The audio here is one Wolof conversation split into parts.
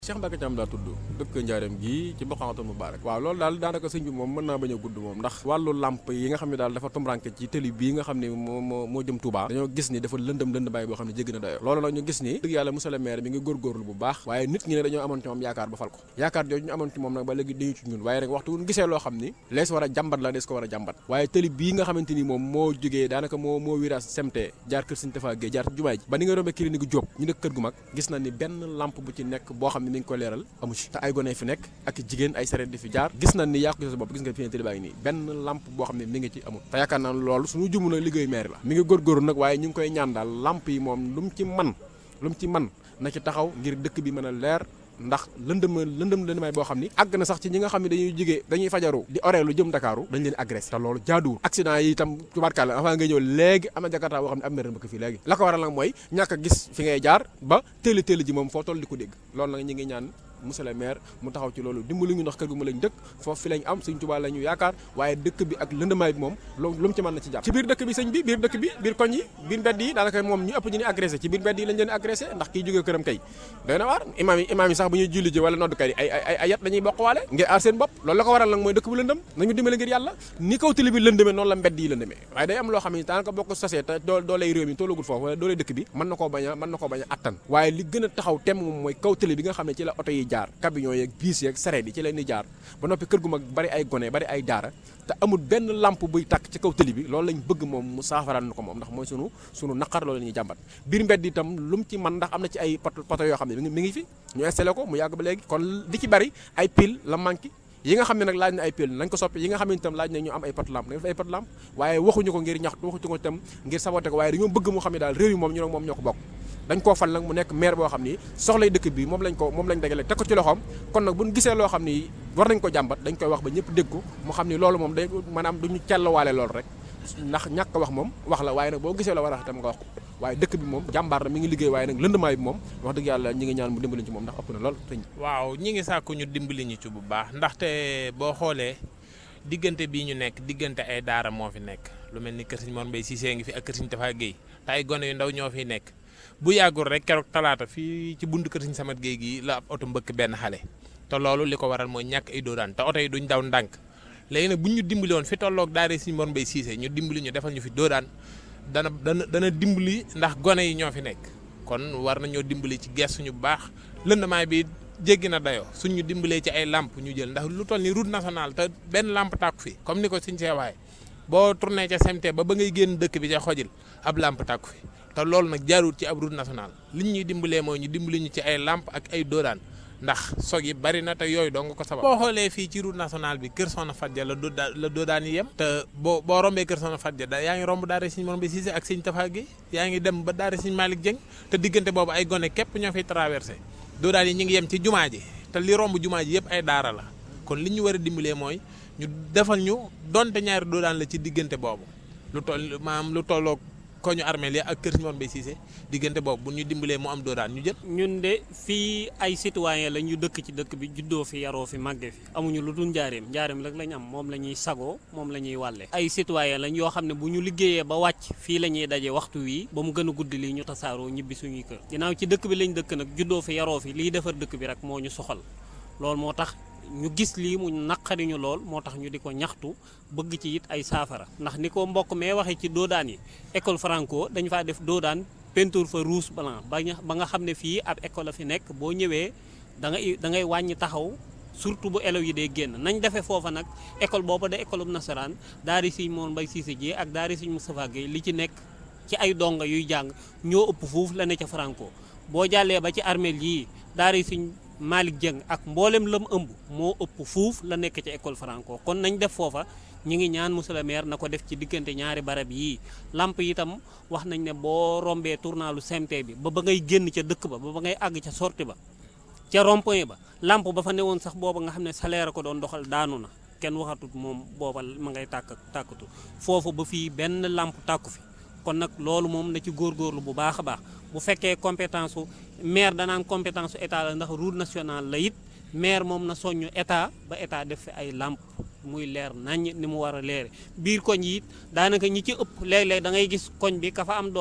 Cheikh Mbacke Thiam daa tudd dëkk Njaareem gii ci Boxawatul Mubaarak waaw loolu daal daanaka sëñ bi moom mën naa bañ a gudd moom ndax wàllu lamp yi nga xam ne daal dafa tumranke ci tëli bii nga xam ne moo moo moo jëm Touba dañoo gis ni dafa lëndëm lënd bàyyi boo xam ne jéggi na dayo loolu nag ñu gis ni dëgg yàlla monsieur le maire mi ngi góorgóorlu bu baax waaye nit ñi ne dañoo amoon ci moom yaakaar ba fal ko yaakaar jooju ñu amoon ci moom nag ba léegi dañu ci ñun waaye nag waxtu wuñ gisee loo xam ni lees war a jàmbat la des ko war a jàmbat waaye tëli bii nga xamante ni moom moo jógee daanaka moo moo virage semte jaar kër Sëñ Tafa Gueye jaar jumaay ji ba ni nga rombee clinique Diop ñu nekk kër gu mag gis na ni benn lampe bu ci nekk boo xam ne mi ngi ko leeral amu ci te ay gone fi nekk ak jigéen ay sareet di fi jaar gis nañ ni yaa ko sa bopp gis nga fi ne tëli baa ngi nii benn lampe boo xam ne mi ngi ci amul te yaakaar naa loolu suñu jumu nag liggéeyu maire la mi ngi góorgóorlu nag waaye ñu ngi koy ñaan daal lampe yi moom lu mu ci man lu mu ci man na ci taxaw ngir dëkk bi mën a leer ndax lëndëm lëndëm lëndëmaay boo xam ni àgg na sax ci ñi nga xam ne dañuy jigee dañuy fajaru di oreelu jëm Dakaaru dañ leen agressé te loolu jaaduwul accident yi itam tubaarkàlla avant nga ñëw léegi am na jakarta boo xam ne am na rëmbëkk fii léegi la ko waral nag mooy ñàkk a gis fi ngay jaar ba téeli téeli ji moom foo toll di ko dégg loolu nag ñi ngi ñaan monsieur le maire mu taxaw ci loolu dimbali ñu ndax kër gu ma lañ dëkk foofu fi lañ am sëñ Tuubaa la ñu yaakaar waaye dëkk bi ak lëndamaay bi moom lu lu mu ci mën na ci jàpp ci biir dëkk bi sëñ bi biir dëkk bi biir koñ yi biir mbedd yi daanaka moom ñu ëpp ñu ni agressé ci biir mbedd yi lañ leen agressé ndax kii jógee këram kay doy na waar imaam yi imaam yi sax bu ñuy julli ji wala noddukat yi ay ay ay yat dañuy bokk waale ngir aar seen bopp loolu la ko waral nag mooy dëkk bu lëndëm nañu dimbali ngir yàlla ni kaw tali bi lëndëmee noonu la mbedd yi lëndëmee waaye day am loo xam ne daanaka boo ko sosee te doo doo lay réew mi tollagul foofu wala doo lay dëkk bi mën na koo bañ a mën na koo bañ a attan waaye li gën a taxaw temm moom mooy kaw tali bi nga xam ne ci la oto yi jaar camion yeeg biis yeeg sareet yi ci leen di jaar ba noppi kër gu mag bari ay gone bari ay daara te amul benn lampe buy tàkk ci kaw tëli bi loolu lañ bëgg moom mu saafaraan na ko moom ndax mooy sunu sunu naqar loolu la ñuy jàmbat biir mbedd itam lu mu ci man ndax am na ci ay poto poto yoo xam ne mi ngi fi ñu installé ko mu yàgg ba léegi kon di ci bari ay pile la manqué yi nga xam ne nag laaj na ay pile nañ ko soppi yi nga xam ne itam laaj na ñu am ay pot lampe dañ def ay pot lampe waaye waxuñu ko ngir ñaxtu waxuñu ko itam ngir saboté ko waaye dañoo bëgg mu xam ne daal réew yi moom ñu nag moom ñoo ko bokk dañ koo fal nag mu nekk maire boo xam ni soxlay dëkk bi moom lañ ko moom lañ dagale teg ko ci loxoom kon nag buñ gisee loo xam ni war nañ ko jàmbat dañ koy wax ba ñëpp dégg ko mu xam ni loolu moom day maanaam duñu celluwaale loolu rek ndax ñàkk wax moom wax la waaye nag boo gisee la war a wax itam nga wax ko waaye dëkk bi moom jàmbaar na mi ngi liggéey waaye nag lëndamaay bi moom wax dëgg yàlla ñi ngi ñaan mu dimbali ci moom ndax ëpp na lool sëñ waaw ñi ngi sàkku ñu dimbali ñu ci bu baax ndaxte boo xoolee diggante bii ñu nekk diggante ay daara moo fi nekk lu mel ni kër Sëñ Mor Mbay Cissé ngi fi ak kër Sëñ Tafa Gueye te ay gone yu ndaw ñoo fiy nekk bu yàggul rek keroog talaata fii ci buntu kër Sëñ Samat Gueye gi la ab oto mbëkk benn xale te loolu li ko waral mooy ñàkk ay doodaan te oto yi duñ daw ndànk léegi nag bu ñu dimbali woon fi tolloog daara Sëñ Mor Mbay Cissé ñu dimbali ñu defal ñu fi doodaan dana dana dana dimbali ndax gone yi ñoo fi nekk kon war nañoo dimbali ci gestuñu bu baax lëndamaay bi jéggi na dayoo suñ ñu dimbalee ci ay lamp ñu jël ndax lu toll ni route nationale te benn lamp tàkku fi comme ni ko suñ see waaye boo tourné ca SMT ba ba ngay génn dëkk bi ca xojil ab lamp tàkku fi te loolu nag jaarul ci ab route nationale liñ ñuy dimbalee mooy ñu dimbali ñu ci ay lamp ak ay doodaan ndax sog yi bari na te yooyu dong ko sabab boo xoolee fii ci route nationale bi kër Soxna Fadja la doodaa la doodaan yi yem te boo boo rombee kër Soxna Fadja da yaa ngi romb daara Sëñ Mor Mbay Cissé ak Sëñ Tafa Gueye yaa ngi dem ba daara Sëñ Malick Dieng te diggante boobu ay gone képp ñoo fiy traversé doodaan yi ñu ngi yem ci jumaa ji te li romb jumaa ji yëpp ay daara la kon li ñu war a dimbalee mooy ñu defal ñu donte ñaari doodaan la ci diggante boobu lu toll maam lu tolloog ko ñu armeel ya ak kër Sëñ Mor Mbay Cissé diggante boobu bu ñu dimbalee mu am doodaan ñu jël ñun de fii ay citoyen la ñu dëkk ci dëkk bi juddoo fi yaroo fi màggee fi amuñu lu dul njaareem njaareem rek lañ am moom la ñuy sagoo moom la ñuy wàlle ay citoyen lañ yoo xam ne bu ñu liggéeyee ba wàcc fii la ñuy daje waxtu wii ba mu gën a guddi lii ñu tasaaroo ñibbi suñuy kër ginnaaw ci dëkk bi lañ dëkk nag juddoo fi yaroo fi liy defar dëkk bi rek moo ñu soxal loolu moo tax ñu gis lii mu naqariñu lool moo tax ñu di ko ñaxtu bëgg ci it ay saafara ndax ni ko mbokk mee waxee ci doodaan yi école franco dañu faa def doodaan peinture fa rouge blanc ba ba nga xam ne fii ab école la fi nekk boo ñëwee da ngay da ngay wàññi taxaw surtout bu élèves yi dee génn nañ defee foofa nag école booba de école bu nasaraan daari Sëñ Mor Mbay Cissé ji ak daari Sëñ Moustapha Gueye li ci nekk ci ay donga yuy jàng ñoo ëpp fuuf la ne ca franco boo jàllee ba ci armeel yii daari Sëñ Malick Dieng ak mboolem lam ëmb moo ëpp fuuf la nekk ci école franco kon nañ def foofa ñi ngi ñaan monsieur le maire na ko def ci diggante ñaari barab yii lamp yi itam wax nañ ne boo rombee tournalu CMT bi ba ba ngay génn ca dëkk ba ba ba ngay àgg ca sortie ba ca rond-point ba lamp ba fa newoon sax booba nga xam ne salaire ko doon doxal daanu na kenn waxatut moom booba ma ngay tàkk tàkkatu foofu ba fii benn lamp tàkku fi kon nag loolu moom na ci góorgóorlu bu baax a baax bu fekkee compétence su maire danaan compétence su état la ndax route nationale la it maire moom na soññu état ba état def fi ay lamp muy leer naññ ni mu war a leere biir koñ yi it daanaka ñi ci ëpp léeg-léeg da ngay gis koñ bi ka fa am doole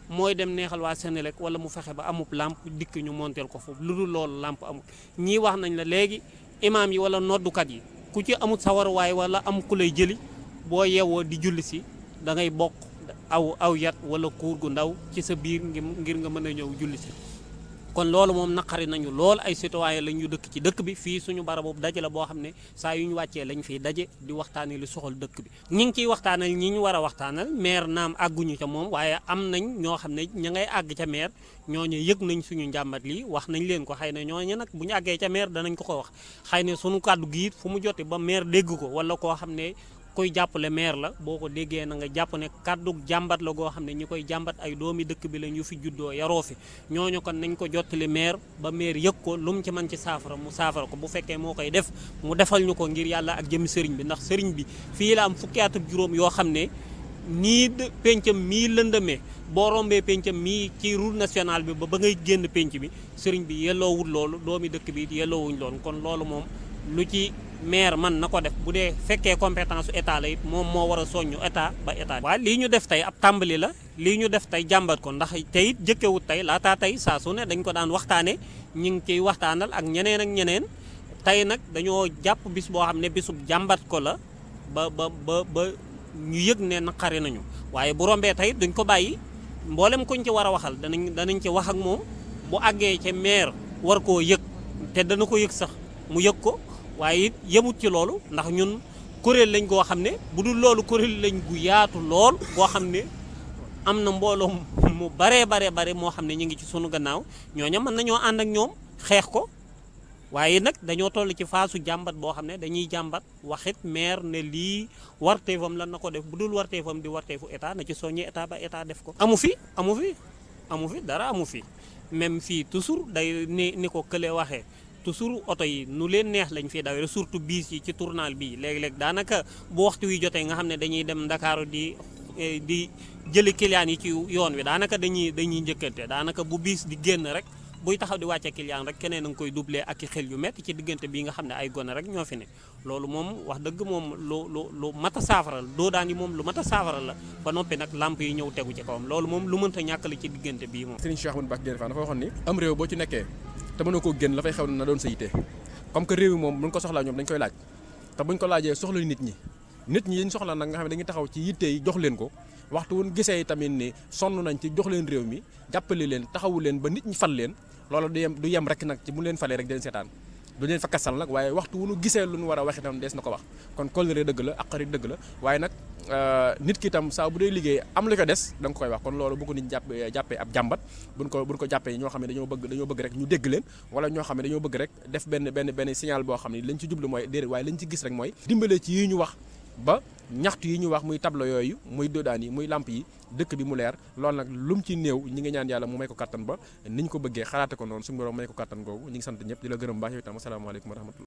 mooy dem neexal waa Sénélec wala mu fexe ba amub làmp dikk ñu monteel ko foofu lu dul loolu làmp amul ñii wax nañ la léegi imaam yi wala noddukat yi ku ci amul sawarwaay wala am ku lay jëli boo yeewoo di julli si da ngay bokk aw aw yat wala kuur gu ndaw ci sa biir ngir nga mën a ñëw julli si kon loolu moom naqari nañu lool ay citoyen lañ ñu dëkk ci dëkk bi fii suñu barab boobu daje la boo xam ne saa yu ñu wàccee lañ fiy daje di waxtaanee lu soxal dëkk bi ñi ngi ciy waxtaanal ñi ñu war a waxtaanal maire naam àgguñu ca moom waaye am nañ ñoo xam ne ña ngay àgg ca maire ñooñu yëg nañ suñu njàmbat lii wax nañ leen ko xëy na ñooñu nag bu ñu àggee ca maire danañ ko ko wax xëy na suñu kàddu gi it fu mu jote ba maire dégg ko wala koo xam ne koy jàppale maire la boo ko déggee na nga jàpp ne kàddu jàmbat la goo xam ne ñi koy jàmbat ay doomi dëkk bi la ñu fi juddoo yaroo fi ñooñu kon nañ ko jottali maire ba maire yëg ko lu mu ci mën ci saafara mu saafara ko bu fekkee moo koy def mu defal ñu ko ngir yàlla ak jëmi sëriñ bi ndax sëriñ bi fii la am fukki at ak juróom yoo xam ne nii pencam mii lëndëmee boo rombee pencam mii ci route nationale bi ba ba ngay génn penc bi sëriñ bi yelloowul loolu doomi dëkk bi yelloowuñ loolu kon loolu moom lu ci maire man na ko def bu dee fekkee compétence état la it moom moo war a soññu état ba état waaw lii ñu def tey ab tàmbali la lii ñu def tey jàmbat ko ndax tey it jëkkewut tey laataa tey saa su ne dañ ko daan waxtaane ñi ngi ciy waxtaanal ak ñeneen ak ñeneen tey nag dañoo jàpp bis boo xam ne bisub jàmbat ko la ba ba ba ba ñu yëg ne naqari nañu waaye bu rombee tey duñ ko bàyyi mboolem kuñ ci war a waxal danañ danañ ci wax ak moom bu àggee ca maire war koo yëg te dana ko yëg sax mu yëg ko waaye it yemut ci loolu ndax ñun kuréel lañ goo xam ne bu dul loolu kuréel lañ gu yaatu lool goo xam ne am na mbooloo mu baree bare bare moo xam ne ñu ngi ci sunu gannaaw ñooña mën nañoo ànd ak ñoom xeex ko waaye nag dañoo toll ci faasu jàmbat boo xam ne dañuy jàmbat waxit maire ne lii warteefam lan na ko def bu dul warteefam di warteefu état na ci soññi état ba état def ko. amu fi amu fi amu fi dara amu fi même fii toujours day ni ni ko kële waxee. toujours oto yi nu leen neex lañ fiy dawee surtout biis yi ci tournal bii léeg-léeg daanaka bu waxtu wi jotee nga xam ne dañuy dem Ndakaaru di di jëli client yi ci yoon wi daanaka dañuy dañuy njëkkante daanaka bu biis di génn rek buy taxaw di wàcce client rek keneen a nga koy doublé ak i xel yu métti ci diggante bii nga xam ne ay gone rek ñoo fi ne loolu moom wax dëgg moom lu lu lu mat a saafara la doo daan yi moom lu mat a saafara la ba noppi nag lamp yi ñëw tegu ci kawam loolu moom lu mënta ñàkk la ci diggante bii moom Serigne Cheikh Ahmadou Mbacké Gaïndé Fatma dafa waxoon ni am réew boo ci nekkee te mënoo koo génn la fay xew na doon sa yite comme que réew mi moom buñ ko soxlaa ñoom dañ koy laaj te buñ ko laajee soxla nit ñi nit ñi yiñ soxla nag nga xam ne dañuy taxaw ci yitte yi jox leen ko waxtu wuñ gisee tamit ni sonn nañ ci jox leen réew mi jàppale leen taxawu leen ba nit ñi fal leen loolu du yem du yem rek nag ci bu leen falee rek den seetaan du leen fa kasal nag waaye waxtu wu nu gisee lu nu war a wax itam dees na ko wax kon kóllëre dëgg la aqari dëgg la waaye nag nit ki itam saa bu dee liggéey am lu ko des da nga koy wax kon loolu bu ko nit jàpp jàppee ab jàmbat buñ ko buñ ko jàppee ñoo xam ne dañoo bëgg dañoo bëgg rek ñu dégg leen wala ñoo xam ne dañoo bëgg rek def benn benn benn signal boo xam ne lañ ci jublu mooy déedéet waaye lañ ci gis rek mooy dimbale ci yi ñu wax ba ñaxtu yi ñu wax muy tableau yooyu muy dodaan yi muy lamp yi dëkk bi mu leer loolu nag lu mu ci néew ñi ngi ñaan yàlla mu may ko kattan ba niñ ko bëggee xalaate ko noonu suñu borom may ko kattan googu ñi ngi sant ñëpp di la gërëm baax yow itam asalaamaaleykum wa rahmatullah